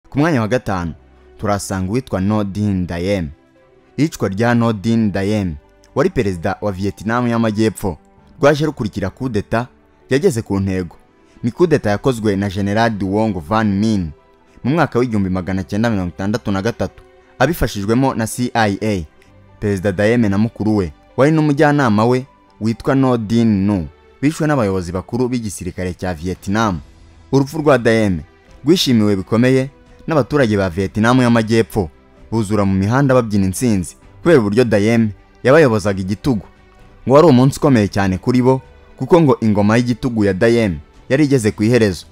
ku mwanya wa gatanu turasanga uwitwa nodin dayem iyicwa rya nodin dayem wari perezida wa vietnam y'amajyepfo rwaje rukurikira kudeta yageze ku ntego ni kudeta yakozwe na general duwong van min mu mwaka w'igihumbi magana cyenda mirongo itandatu na gatatu abifashijwemo na cia perezida dayeme na mukuru we wari n'umujyanama we witwa nodin nu bishwe n'abayobozi bakuru b'igisirikare cya vietnam urupfu rwa dayeme rwishimiwe bikomeye n'abaturage ba vietnam y'amajyepfo buzura mu mihanda babyina intsinzi kubera uburyo dayeme yabayobozaga igitugu ngo wari umunsi ukomeye cyane kuri bo kuko ngo ingoma y'igitugu ya dayeme yari igeze ku iherezo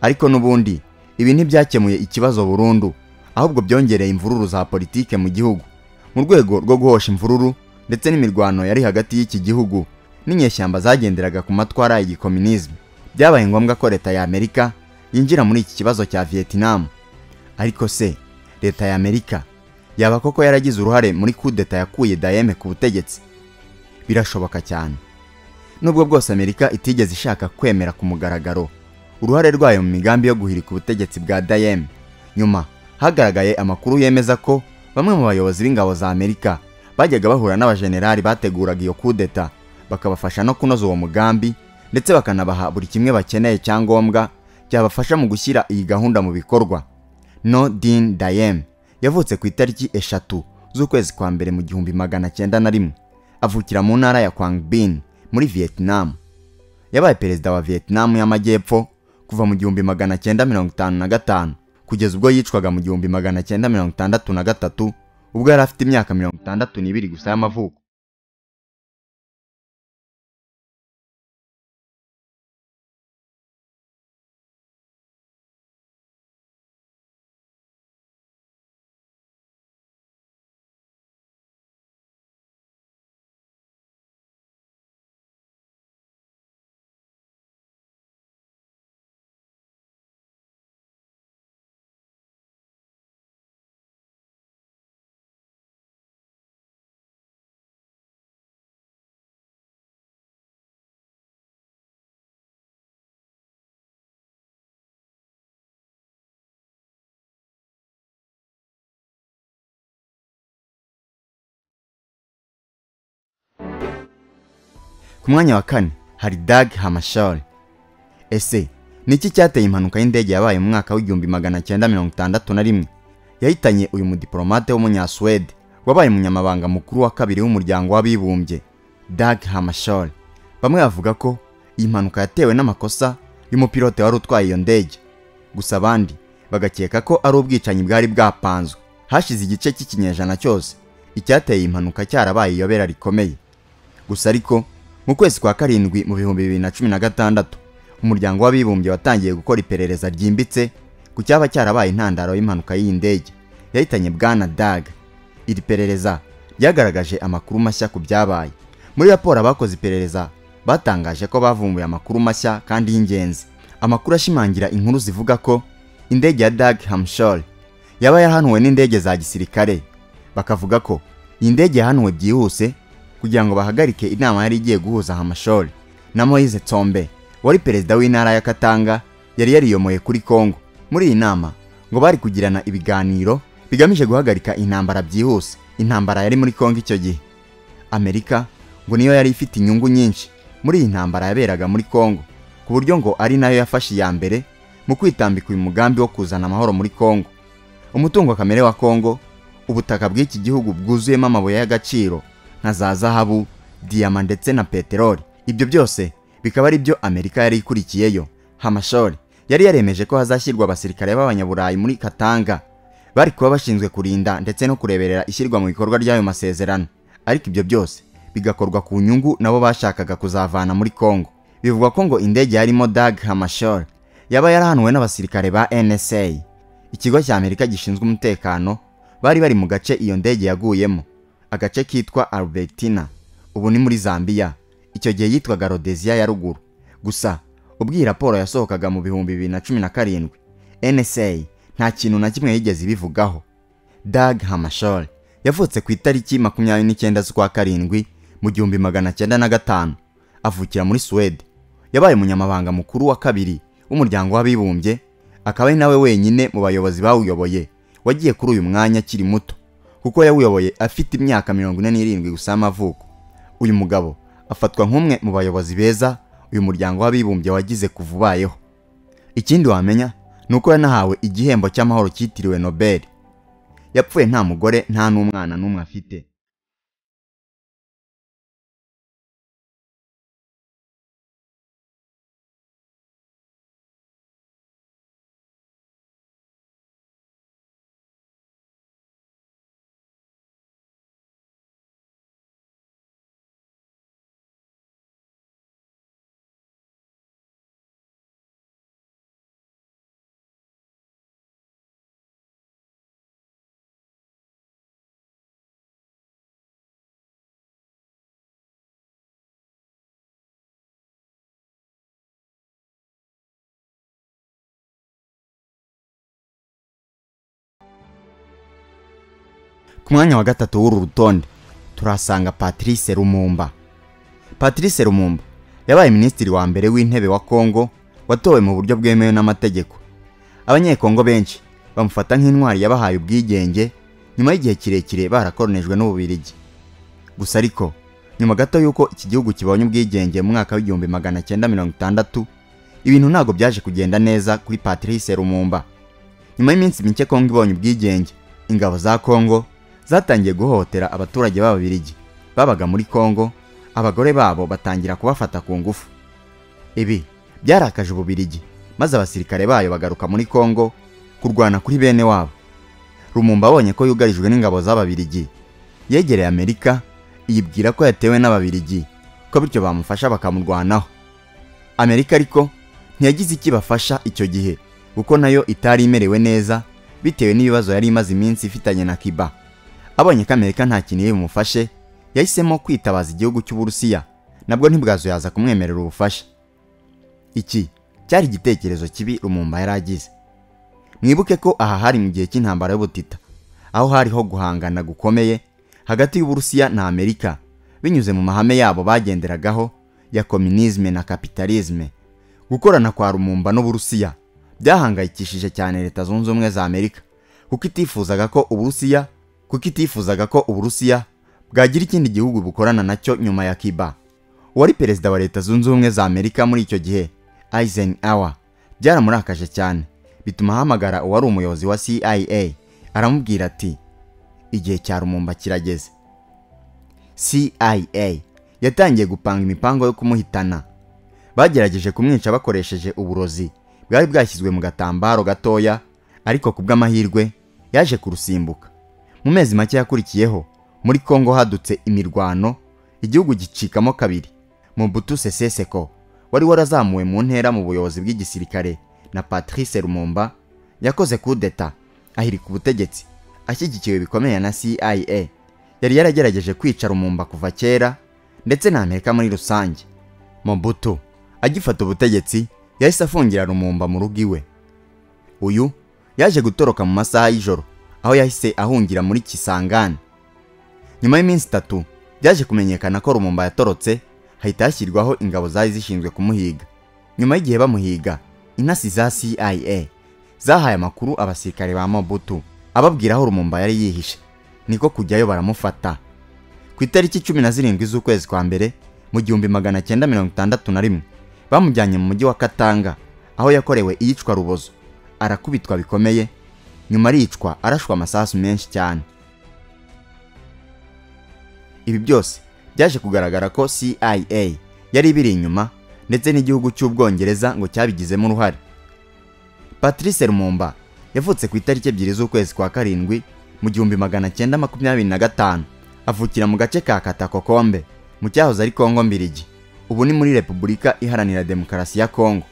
ariko n'ubundi ibi ntibyakemuye ikibazo burundu ahubwo byongereye imvururu za politike mu gihugu mu rwego rwo guhosha imvururu ndetse n'imirwano yari hagati y'iki gihugu n'inyeshyamba zagenderaga ku matwara y'igikominizme byabaye ngombwa ko leta ya amerika yinjira muri iki kibazo cya vietnam ariko se leta ya amerika yaba koko yaragize uruhare muri kudeta yakuye dayeme ku butegetsi birashoboka cyane nubwo bwose amerika itigeze ishaka kwemera ku mugaragaro uruhare rwayo mu migambi yo guhirika ubutegetsi bwa dayeme nyuma hagaragaye amakuru yemeza ko bamwe mu bayobozi b'ingabo za amerika bajyaga bahura n'abajenerali bateguraga iyo kudeta bakabafasha no kunoza uwo mugambi ndetse bakanabaha buri kimwe bakeneye cyangombwa cyabafasha mu gushyira iyi gahunda mu bikorwa no din dayem yavutse ku itariki eshatu z'ukwezi kwa mbere mu gihumbi magana cyenda na rimwe avukira mu ntara ya kwangbin muri vietnam yabaye perezida wa vietnam y'amajyepfo kuva mu gihumbi magana cyenda mirongo itanu na gatanu kugeza ubwo yicwaga mu gihumbi magana cyenda mirongo itandatu na gatatu ubwo yari afite imyaka mirongo itandatu n'ibiri gusa y'amavuko ku mwanya wa kane hari dag hamashari ese ni iki cyateye impanuka y'indege yabaye mu mwaka w'igihumbi magana cyenda mirongo itandatu na rimwe yahitanye uyu mudiporomate w'umunyasuwede wabaye umunyamabanga mukuru wa kabiri w'umuryango w'abibumbye dag hamashari bamwe bavuga ko iyi mpanuka yatewe n'amakosa y'umupilote wari utwaye iyo ndege gusa abandi bagakeka ko ari ubwicanyi bwari bwapanzwe hashize igice cy'ikinyejana cyose icyateye iyi mpanuka cyarabaye iyobera rikomeye gusa ariko mu kwezi kwa karindwi mu bihumbi bibiri na cumi na gatandatu umuryango w'abibumbye watangiye gukora iperereza ryimbitse ku cyaba cyarabaye intandaro y'impanuka y'iyi ndege yahitanye bwana dag iri perereza ryagaragaje amakuru mashya ku byabaye muri raporo abakoze iperereza batangaje ko bavumbuye amakuru mashya kandi y'ingenzi amakuru ashimangira inkuru zivuga ko indege ya dag hamshore yaba yarahanuwe n'indege za gisirikare bakavuga ko iyi ndege yahanuwe byihuse kugira ngo bahagarike inama yari igiye guhuza hamashori na moise tsombe wari perezida w'intara ya katanga yari yariyomoye kuri kongo muri iyi nama ngo bari kugirana ibiganiro bigamije guhagarika intambara byihuse intambara yari muri kongo icyo gihe amerika ngo niyo yari ifite inyungu nyinshi muri iyi ntambara yaberaga muri kongo ku buryo ngo ari nayo yafashe iya mbere mu kwitambika uyu mugambi wo kuzana amahoro muri kongo umutungo kamere wa kongo ubutaka bw'iki gihugu bwuzuyemo amabuye y'agaciro nka za zahabu diyama ndetse na peteroli ibyo byose bikaba ari byo amerika yari ikurikiyeyo hamashori yari yaremeje ko hazashyirwa abasirikare b'abanyaburayi muri katanga bari kuba bashinzwe kurinda ndetse no kureberera ishyirwa mu bikorwa ry'ayo masezerano ariko ibyo byose bigakorwa ku nyungu nabo bashakaga kuzavana muri kongo bivugwa ko ngo indege yarimo dag hamashori yaba yarahanuwe n'abasirikare ba nsa ikigo cya amerika gishinzwe umutekano bari bari mu gace iyo ndege yaguyemo agace kitwa albertina ubu ni muri zambia icyo gihe yitwaga rodeziya ya ruguru gusa ubwo iyi raporo yasohokaga mu bihumbi bibiri na cumi na karindwi nsa nta kintu na kimwe yigeze ibivugaho dag hamashore yavutse ku itariki makumyabiri n'icyenda z'ukwa karindwi mu gihumbi magana cyenda na gatanu avukira muri suwede yabaye umunyamabanga mukuru wa kabiri w'umuryango w'abibumbye akaba ari nawe wenyine mu bayobozi bawuyoboye wagiye kuri uyu mwanya akiri muto kuko yawuyoboye afite imyaka mirongo ine n'irindwi gusa y'amavuko uyu mugabo afatwa nk'umwe mu bayobozi beza uyu muryango w'abibumbye wagize kuva ubayeho ikindi wamenya ni uko yanahawe igihembo cy'amahoro cyitiriwe nobel yapfuye nta mugore nta n'umwana n'umwe afite ku mwanya wa gatatu w'uru rutonde turahasanga patrice rumumba patrice rumumba yabaye minisitiri wa mbere w'intebe wa kongo watowe mu buryo bwemewe n'amategeko abanyekongo benshi bamufata nk'intwari yabahaye ubwigenge nyuma y'igihe kirekire barakoronejwe n'ububirigi gusa ariko nyuma gato y'uko iki gihugu kibonye ubwigenge mu mwaka w'igihumbi magana cyenda mirongo itandatu ibintu ntabwo byaje kugenda neza kuri patrice rumumba nyuma y'iminsi mike kongo ibonye ubwigenge ingabo za kongo zatangiye guhohotera abaturage b'ababirigi babaga muri kongo abagore babo batangira kubafata ku ngufu ibi byarakaje ububirigi maze abasirikare bayo bagaruka muri kongo kurwana kuri bene wabo rumumba abonye ko yugarijwe n'ingabo z'ababirigi yegereye amerika yibwira ko yatewe n'ababirigi ko bityo bamufasha bakamurwanaho amerika ariko ntiyagize icyo ibafasha icyo gihe kuko nayo itari imerewe neza bitewe n'ibibazo yari imaze iminsi ifitanye na kiba abonye ko amerika nta kintu iri bumufashe yahisemo kwitabaza igihugu cy'uburusiya nabwo ntibwazo yaza kumwemerera ubufasha iki cyari igitekerezo kibi rumumba yari agize mwibuke ko aha hari mu gihe cy'intambara y'ubutita aho hariho guhangana gukomeye hagati y'uburusiya na amerika binyuze mu mahame yabo bagenderagaho ya kominizme na kapitalizme gukorana kwa rumumba n'uburusiya byahangayikishije cyane leta zunze ubumwe za amerika kuko itifuzaga ko uburusiya kuko itifuzaga ko uburusiya bwagira ikindi gihugu bukorana nacyo nyuma ya kiba uwari perezida wa leta zunze ubumwe za amerika muri icyo gihe eisenhower byaramurakaje cyane bituma ahamagara uwari umuyobozi wa cia aramubwira ati igihe cya rumumba kirageze cia yatangiye gupanga imipango yo kumuhitana bagerageje kumwica bakoresheje uburozi bwari bwashyizwe mu gatambaro gatoya ariko ku bw'amahirwe yaje kurusimbuka mu mezi make yakurikiyeho muri kongo hadutse imirwano igihugu gicikamo kabiri mu butu seseseko wari warazamuwe mu ntera mu buyobozi bw'igisirikare na patrice rumumba yakoze kudeta ahirika ubutegetsi ashyigikiwe bikomeye na cia yari yaragerageje kwica rumumba kuva kera ndetse na amerika muri rusange mobutu agifata ubutegetsi yahise afungira rumumba mu rugo iwe uyu yaje gutoroka mu masaha y'ijoro aho yahise ahungira muri kisangani nyuma y'iminsi itatu byaje kumenyekana ko rumumba yatorotse hahita hashyirwaho ingabo zari zishinzwe kumuhiga nyuma y'igihe bamuhiga intasi za cia zahaye amakuru abasirikare ba mobutu ababwira aho rumumba yari yihishe niko kujyayo baramufata ku itariki cumi na zirindwi z'ukwezi kwa mbere mu gihumbi magana cyenda mirongo itandatu na rimwe bamujyanye mu mujyi wa katanga aho yakorewe iyicwa rubozo arakubitwa bikomeye nyuma aricwa arashwa amasasu menshi cyane ibi byose byaje kugaragara ko cia yari ibiri inyuma ndetse n'igihugu cy'ubwongereza ngo cyabigizemo uruhare patrice rumumba yavutse ku itariki ebyiri z'ukwezi kwa karindwi mu gihumbi magana cyenda makumyabiri na gatanu avukira mu gace ka katakokombe mu cyahoze ari kongo mbirigi ubu ni muri repubulika iharanira demokarasi ya kongo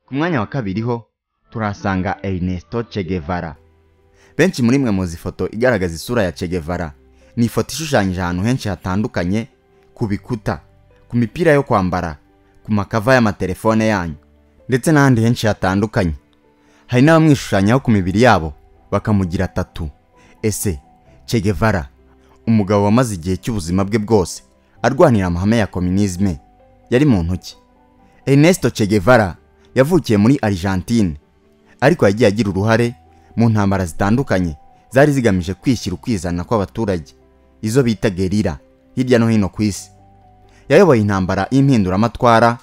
ku mwanya wa kabiri ho turahasanga Ernesto Che Guevara benshi muri mwe muzi ifoto igaragaza isura ya Che Guevara ni ifoto ishushanyije ahantu henshi hatandukanye ku bikuta ku mipira yo kwambara ku makava y'amatelefone yanyu ndetse n'ahandi henshi hatandukanye hari n'abamwishushanyaho ku mibiri yabo bakamugira tatu ese Che Guevara umugabo wamaze igihe cy'ubuzima bwe bwose arwanira amahame ya kominizme yari mu ntoki Ernesto Che Guevara yavukiye muri Argentine ariko yagiye agira uruhare mu ntambara zitandukanye zari zigamije kwishyira ukwizana kw'abaturage izo bita gerira hirya no hino ku isi yayoboye intambara y'impinduramatwara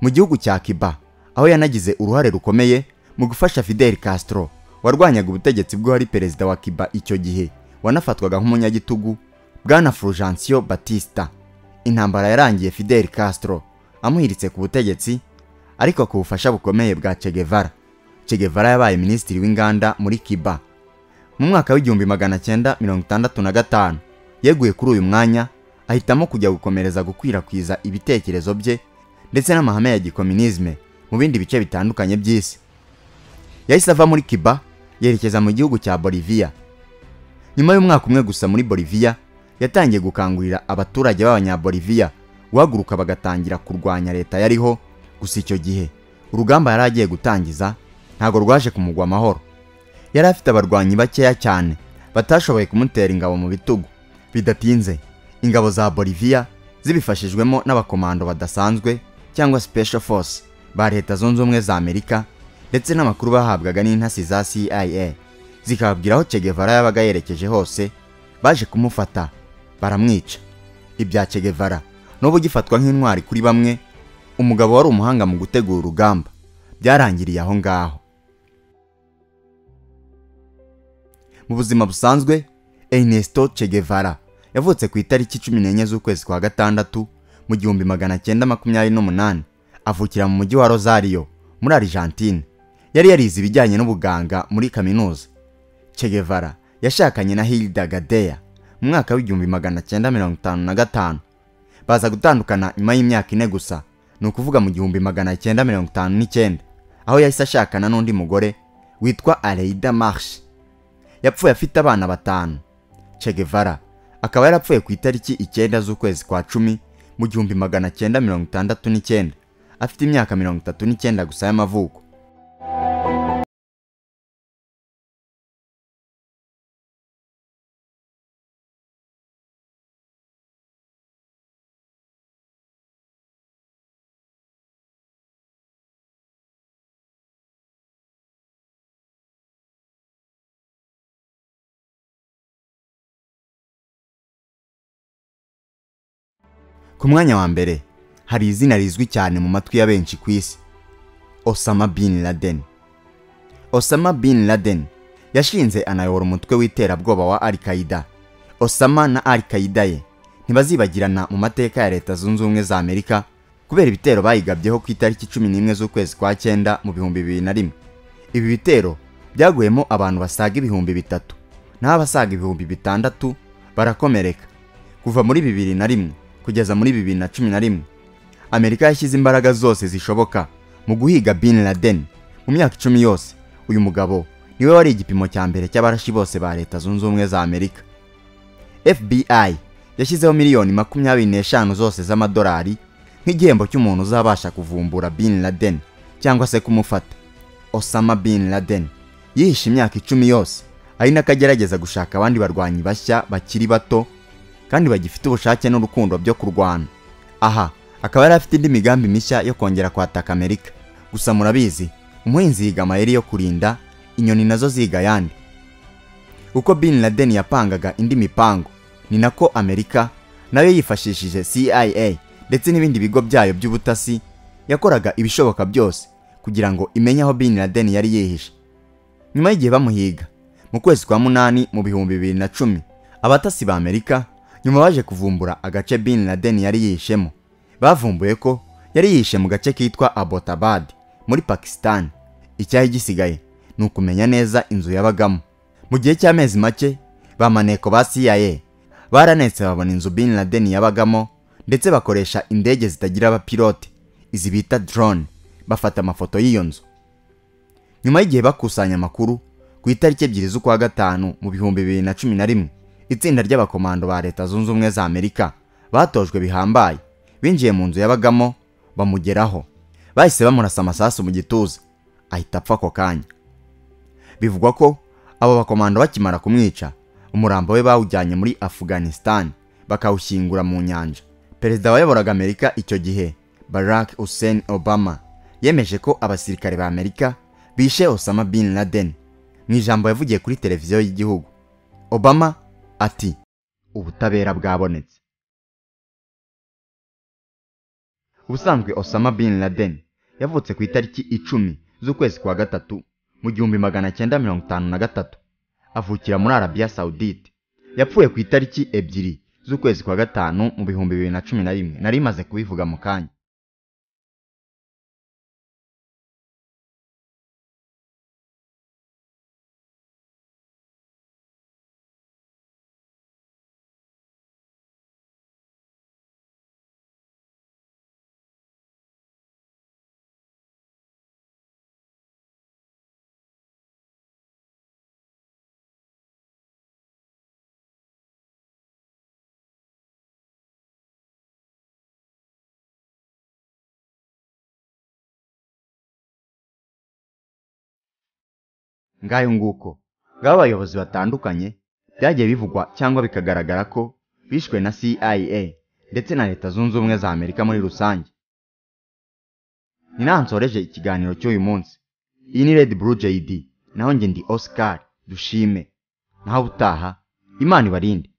mu gihugu cya Cuba aho yanagize uruhare rukomeye mu gufasha Fidel Castro warwanyaga ubutegetsi bwo hari perezida wa Cuba icyo gihe wanafatwaga nk'umunyagitugu bwana Fulgencio Batista intambara yarangiye Fidel Castro amuhiritse ku butegetsi ariko ku bufasha bukomeye bwa Che Guevara Che Guevara yabaye minisitiri w'inganda muri Cuba mu mwaka w'igihumbi magana cyenda mirongo itandatu na gatanu yeguye kuri uyu mwanya ahitamo kujya gukomereza gukwirakwiza ibitekerezo bye ndetse n'amahame ya gikominizme mu bindi bice bitandukanye by'isi yahise ava muri Cuba yerekeza mu gihugu cya Bolivia nyuma y'umwaka umwe gusa muri Bolivia yatangiye gukangurira abaturage b'abanyabolivia guhaguruka bagatangira kurwanya leta yariho gusa icyo gihe urugamba yari agiye gutangiza ntabwo rwaje kumugwa amahoro yari afite abarwanyi bakeya cyane batashoboye kumutera ingabo mu bitugu bidatinze ingabo za Bolivia zibifashijwemo n'abakomando badasanzwe cyangwa special force ba leta zunze ubumwe za amerika ndetse n'amakuru bahabwaga n'intasi za cia zikababwira aho Che Guevara yabaga yerekeje hose baje kumufata baramwica ibya Che Guevara n'ubu gifatwa nk'intwari kuri bamwe umugabo wari umuhanga mu gutegura urugamba byarangiriye aho ngaho mu buzima busanzwe Ernesto Che Guevara yavutse ku itariki cumi n'enye z'ukwezi kwa gatandatu mu gihumbi magana cyenda makumyabiri n'umunani avukira mu mujyi wa Rosario muri Argentine yari yarize ibijyanye n'ubuganga muri kaminuza Che Guevara yashakanye na Hilda Gadea mu mwaka w'igihumbi magana cyenda mirongo itanu na gatanu baza gutandukana nyuma y'imyaka ine gusa ni ukuvuga mu gihumbi magana cyenda mirongo itanu n'icyenda aho yahise ashakana n'undi mugore witwa Aleida Marche yapfuye afite abana batanu Che Guevara akaba yarapfuye ku itariki icyenda z'ukwezi kwa cumi mu gihumbi magana cyenda mirongo itandatu n'icyenda afite imyaka mirongo itatu n'icyenda gusa y'amavuko ku mwanya wa mbere hari izina rizwi cyane mu matwi ya benshi ku isi Osama bin Laden Osama bin Laden yashinze anayobora umutwe w'iterabwoba wa Al Qaeda Osama na Al Qaeda ye ntibazibagirana mu mateka ya Leta Zunze Ubumwe za Amerika kubera ibitero bayigabyeho ku itariki cumi n'imwe z'ukwezi kwa cyenda mu bihumbi bibiri na rimwe ibi bitero byaguyemo abantu basaga ibihumbi bitatu naho abasaga ibihumbi bitandatu barakomereka kuva muri bibiri na rimwe kugeza muri bibiri na cumi na rimwe amerika yashyize imbaraga zose zishoboka mu guhiga bin laden mu myaka icumi yose uyu mugabo niwe wari igipimo cya mbere cy'abarashi bose ba leta zunze ubumwe za amerika fbi yashyizeho miliyoni makumyabiri n'eshanu zose z'amadolari nk'igihembo cy'umuntu uzabasha kuvumbura bin laden cyangwa se kumufata osama bin laden yihishe imyaka icumi yose ari nako agerageza gushaka abandi barwanyi bashya bakiri bato kandi bagifite ubushake n'urukundo byo kurwana aha akaba yari afite indi migambi mishya yo kongera kwataka amerika gusa murabizi umuhinzi yiga amayeri yo kurinda inyoni nazo ziga ayandi uko bin laden yapangaga indi mipango ni nako amerika nayo yifashishije cia ndetse n'ibindi bigo byayo by'ubutasi yakoraga ibishoboka byose kugira ngo imenye aho bin laden yari yihishe nyuma y'igihe bamuhiga mu kwezi kwa munani mu bihumbi bibiri na cumi abatasi ba amerika nyuma baje kuvumbura agace bin Laden yari yishemo bavumbuye ko yari yishe mu gace kitwa Abbottabad muri Pakistan icyayi gisigaye ni ukumenya neza inzu yabagamo mu gihe cy'amezi make ba maneko ba CIA baranetse babona inzu bin Laden yabagamo ndetse bakoresha indege zitagira abapilote izi bita drone bafata amafoto y'iyo nzu nyuma y'igihe bakusanya amakuru ku itariki ebyiri z'ukwa gatanu mu bihumbi bibiri na cumi na rimwe itsinda ry'abakomando ba leta zunze ubumwe za amerika batojwe bihambaye binjiye mu nzu yabagamo bamugeraho bahise bamurasa amasasu mu gituza ahita apfa ako kanya bivugwa ko abo bakomando bakimara kumwica umurambo we bawujyanye muri afghanistan bakawushyingura mu nyanja perezida wayoboraga amerika icyo gihe barack hussein obama yemeje ko abasirikare ba amerika bishe osama bin laden mu ijambo yavugiye kuri televiziyo y'igihugu obama ati ubutabera bwabonetse ubusanzwe osama bin laden yavutse ku itariki icumi z'ukwezi kwa gatatu mu gihumbi magana cyenda mirongo itanu na gatatu avukira muri arabiya sawudite yapfuye ku itariki ebyiri z'ukwezi kwa gatanu mu bihumbi bibiri na cumi na rimwe nari imaze kubivuga mu kanya ngayo nguko ngabo abayobozi batandukanye byagiye bivugwa cyangwa bikagaragara ko bishwe na CIA ndetse na leta zunze ubumwe za Amerika muri rusange ni naho nsoreje ikiganiro cy'uyu munsi iyi ni Red Blue JD naho njye ndi Oscar dushime naho ubutaha imana ibarinde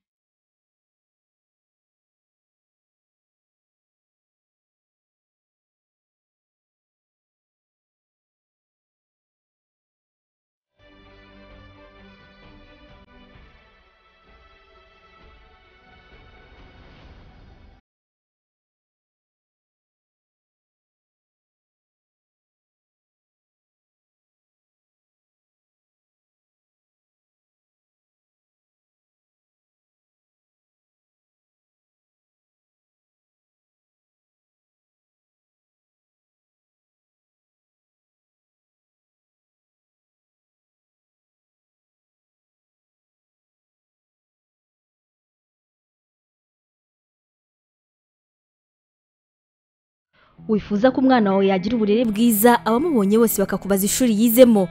wifuza ko umwana wawe yagira uburere bwiza abamubonye bose bakakubaza ishuri yizemo mu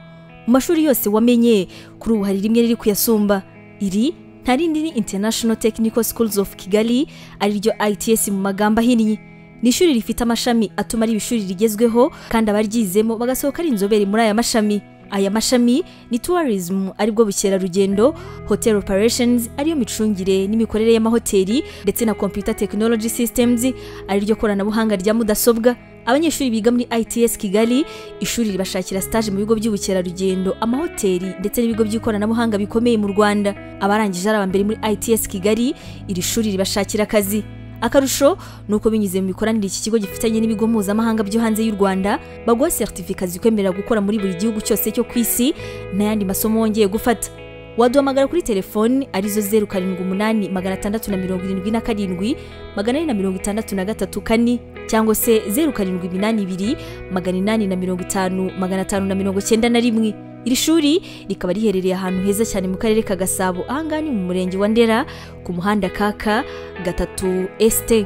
mashuri yose wamenye kuri ubu hari rimwe riri kuyasumba iri nta rindi ni international technical schools of kigali ariryo its mu magambo ahinnye ni ishuri rifite amashami atuma ari ishuri rigezweho kandi abaryizemo bagasohoka ari inzobere muri aya mashami aya mashami ni tourism aribwo bukerarugendo hotel operations ariyo micungire n'imikorere y'amahoteli ndetse na computer technology systems ariryo koranabuhanga rya mudasobwa abanyeshuri biga muri its kigali ishuri ribashakira stage mu bigo by'ubukerarugendo amahoteli ndetse n'ibigo by'ikoranabuhanga bikomeye mu rwanda abarangije ari abambere muri its kigali iri shuri ribashakira akazi akarusho ni uko binyuze mu mikoranire iki kigo gifitanye n'ibigo mpuzamahanga byo hanze y'u rwanda baguha seritifika zikwemerera gukora muri buri gihugu cyose cyo ku isi n'ayandi masomo wongeye gufata waduhamagara kuri telefoni arizo zeru karindwi umunani magana atandatu na mirongo irindwi na karindwi magana ane na mirongo itandatu na gatatu kane cyangwa se zeru karindwi iminani ibiri magana inani na mirongo itanu magana atanu na mirongo cyenda na rimwe iri shuri rikaba riherereye ahantu heza cyane mu karere ka gasabo ahangaha ni mu murenge wa ndera ku muhanda kaka gatatu esite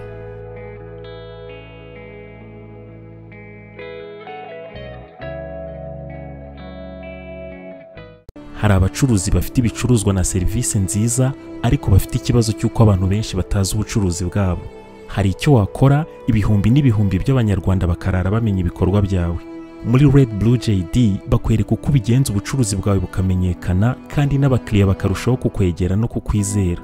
hari abacuruzi bafite ibicuruzwa na serivisi nziza ariko bafite ikibazo cy'uko abantu benshi batazi ubucuruzi bwabo hari icyo wakora ibihumbi n'ibihumbi by'abanyarwanda bakarara bamenya ibikorwa byawe muri Red Blue JD bakwereka uko ubigenza ubucuruzi bwawe bukamenyekana kandi n'abakiriya bakarushaho kukwegera no kukwizera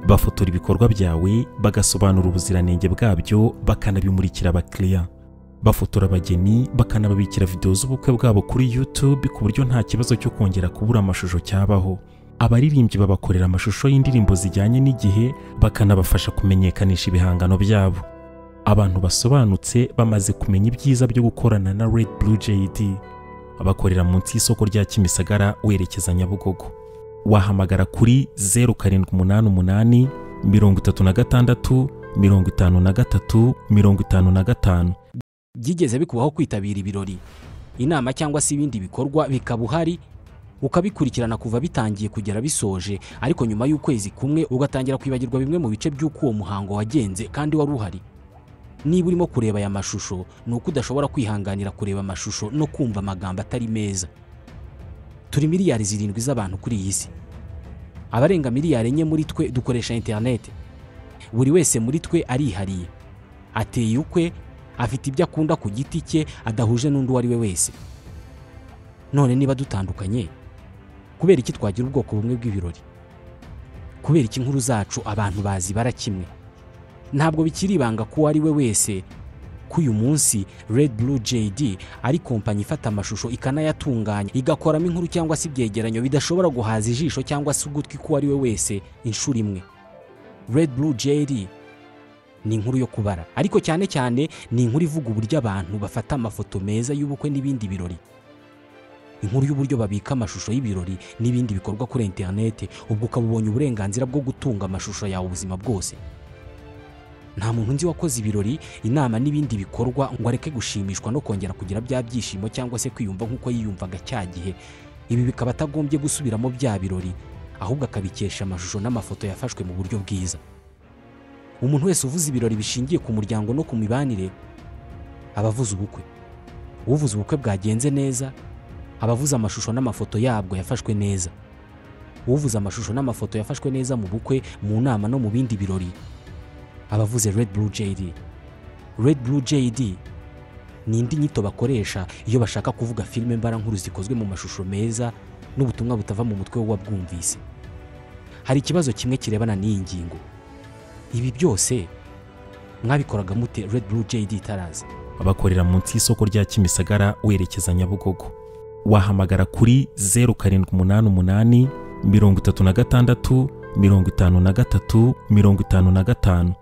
bafotora ibikorwa byawe bagasobanura ubuziranenge bwabyo bakanabimurikira abakiriya bafotora abageni bakanababikira videwo z'ubukwe bwabo kuri YouTube ku buryo nta kibazo cyo kongera kubura amashusho cyabaho abaririmbyi babakorera amashusho y'indirimbo zijyanye n'igihe bakanabafasha kumenyekanisha ibihangano byabo abantu basobanutse bamaze kumenya ibyiza byo gukorana na Red Blue JD bakorera munsi y'isoko rya Kimisagara werekeza Nyabugogo wahamagara kuri 0788 mirongo itatu na gatandatu mirongo itanu na gatatu mirongo itanu na gatanu byigeze bikubaho kwitabira ibirori inama cyangwa se ibindi bikorwa bikaba uhari ukabikurikirana kuva bitangiye kugera bisoje ariko nyuma y'ukwezi kumwe ugatangira kwibagirwa bimwe mu bice by'uko uwo muhango wagenze kandi wari uhari niba urimo kureba aya mashusho ni uko udashobora kwihanganira kureba amashusho no kumva amagambo atari meza turi miliyari zirindwi z'abantu kuri iyi si abarenga miliyari enye muri twe dukoresha interineti buri wese muri twe arihariye ateye ukwe afite ibyo akunda ku giti cye adahuje n'undi uwo ari we wese none niba dutandukanye kubera iki twagira ubwoko bumwe bw'ibirori kubera iki inkuru zacu abantu bazibara kimwe ntabwo bikiri ibanga ko uwo ari we wese ko uyu munsi red blue jd ari kompanyi ifata amashusho ikanayatunganya igakoramo inkuru cyangwa se ibyegeranyo bidashobora guhaza ijisho cyangwa se ugutwi ko uwo ari we wese inshuro imwe red blue jd ni inkuru yo kubara ariko cyane cyane ni inkuru ivuga uburyo abantu bafata amafoto meza y'ubukwe n'ibindi birori inkuru y'uburyo babika amashusho y'ibirori n'ibindi bikorwa kuri interineti ubwo ukaba ubonye uburenganzira bwo gutunga amashusho yawe ubuzima bwose nta muntu nzi wakoze ibirori inama n'ibindi bikorwa ngo areke gushimishwa no kongera kugira bya byishimo cyangwa se kwiyumva nk'uko yiyumvaga cya gihe ibi bikaba atagombye gusubiramo bya birori ahubwo akabikesha amashusho n'amafoto yafashwe mu buryo bwiza umuntu wese uvuze ibirori bishingiye ku muryango no ku mibanire aba avuze ubukwe uvuze ubukwe bwagenze neza aba avuze amashusho n'amafoto yabwo yafashwe neza uvuze amashusho n'amafoto yafashwe neza mu bukwe mu nama no mu bindi birori aba avuze red blue jd red blue jd ni indi nyito bakoresha iyo bashaka kuvuga filime mbarankuru zikozwe mu mashusho meza n'ubutumwa butava mu mutwe w'uwabwumvise hari ikibazo kimwe kirebana n'iyi ngingo ibi byose mwabikoraga mute red blue jd itaraza abakorera munsi y'isoko rya kimisagara werekeza nyabugogo wahamagara kuri zeru karindwi umunani umunani mirongo itatu na gatandatu mirongo itanu na gatatu mirongo itanu na gatanu